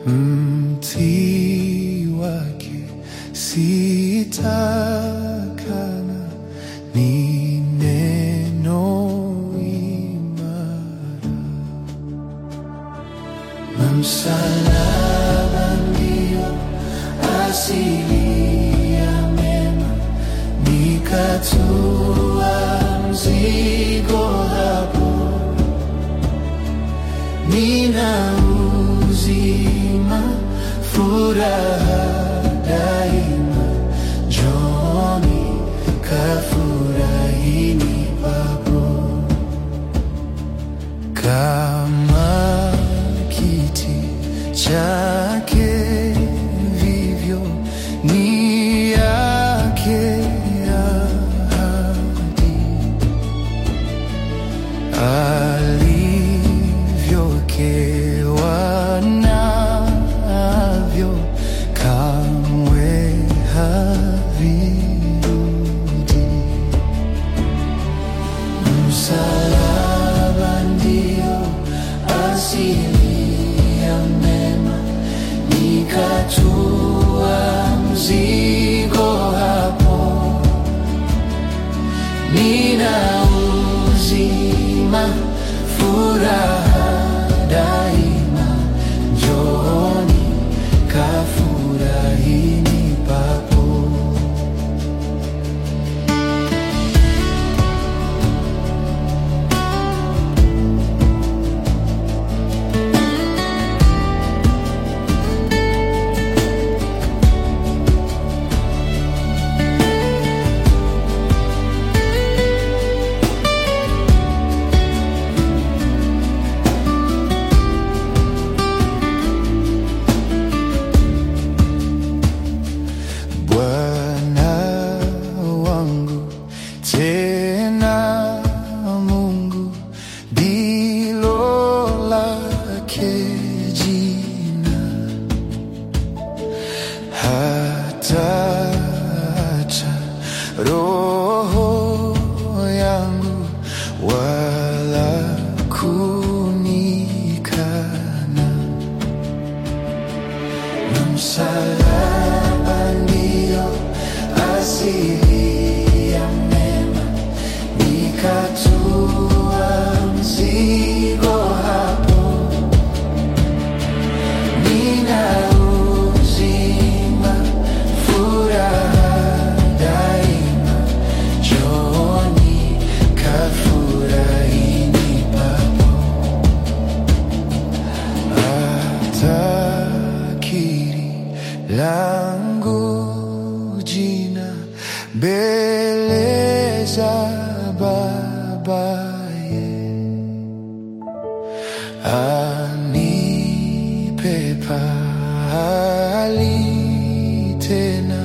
mti wake sitakana, ni neno imara na msalaba ndio asili ya mema, nikatua mzigo hapo, nina uzima, furaha daima, njoni kafurahini papo kama kiti chake vivyo ni yake ahadi alivyokewa navyo kamwe havirudi Msalaba ndio asili ya mema, nikatua mzigo hapo, nina uzima, furaha daima, njooni kafurahini papo. Bwana wangu tena Mungu ndilo lake jina, hata acha roho yangu wala kunikana na msalaba ndio asili ya mema, nikatua mzigo hapo, nina uzima, furaha daima, njooni kafurahini papo atakiri langu jina mbele za babaye, anipe pahali tena